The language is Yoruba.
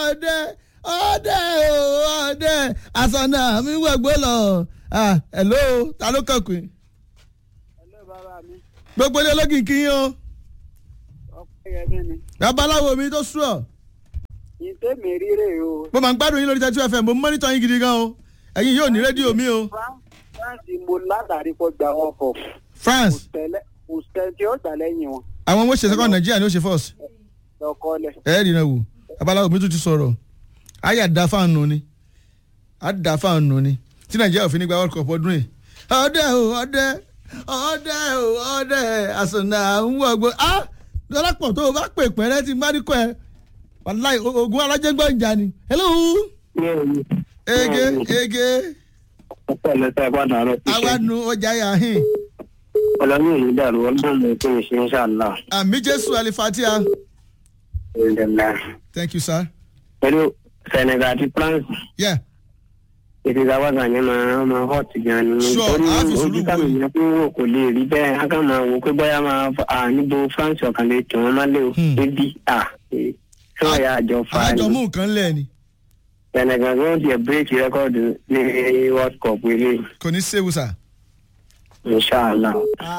ọdẹ ọdẹ o ọdẹ àsọnà mi wẹgbẹ lọ ah hello ta ló kọkùn Ẹlẹ́ bàbá mi, gbogbo ilé ológin kí yín o ọpẹ́ yẹn mi ni. babaláwo mi tó sùọ Ìtẹ́ mi rírè o. mo máa ń gbádùn yín lórí thirty two fm mo ń mọ́nítọ̀ yín gidi gan o ẹ̀yin yóò ní rédíò mi o France mo látàrí kó gba wọn kọ̀. france Kò tẹ́lẹ̀ kò tẹ́ tí ó gbà lẹ́yìn wọn. àwọn ọmọ òṣèṣẹ́ kan nàìjíríà ni ó ṣe first Lọ́kọ́lẹ̀. ẹ̀ẹ́dì náà wò babaláwo mi tún ti sọ̀rọ̀ ayé àdá fáànù ni àdá fáànù ni tí nàìjíríà òfin nígbà world cup ọdún yìí ọdẹ o ọdẹ ọdẹ o ọdẹ àsọ̀nà ń wọ̀gbọ́ á lọ́lápọ̀ tó o bá pè pẹ́rẹ́ ti má ní kọ́ ẹ wàláì ogun alájẹgbọ́ ìjà ni hello ege ege ọpọlọ tẹ padà rẹ àwa nu ọjà yà hìn ọlọrun yìí dàrú ọdún mi kò ṣe ń ṣàlá àmì jésù alifatia ìdènà thank you sir pẹ̀lú senegal àti france yeah ètò ìdáwọ́gà yẹn máa máa hot gan ni Sure, torí a fi sùúrù ojú wò kámi yìí. yẹn pé wò kò lè rí bẹ́ẹ̀ á kàn máa wò pé bóyá máa fa- à níbo france ọ̀kan lè tì wọ́n má lè o Hmm. débi à tí wọ́n yà àjọ fa àjọ ni mú nǹkan lẹ̀ ni senegal ló ń tiẹ̀ bírèkì rẹ́kọ̀dù ní world cup eléyìí kò ní séwu sir. inshàlá.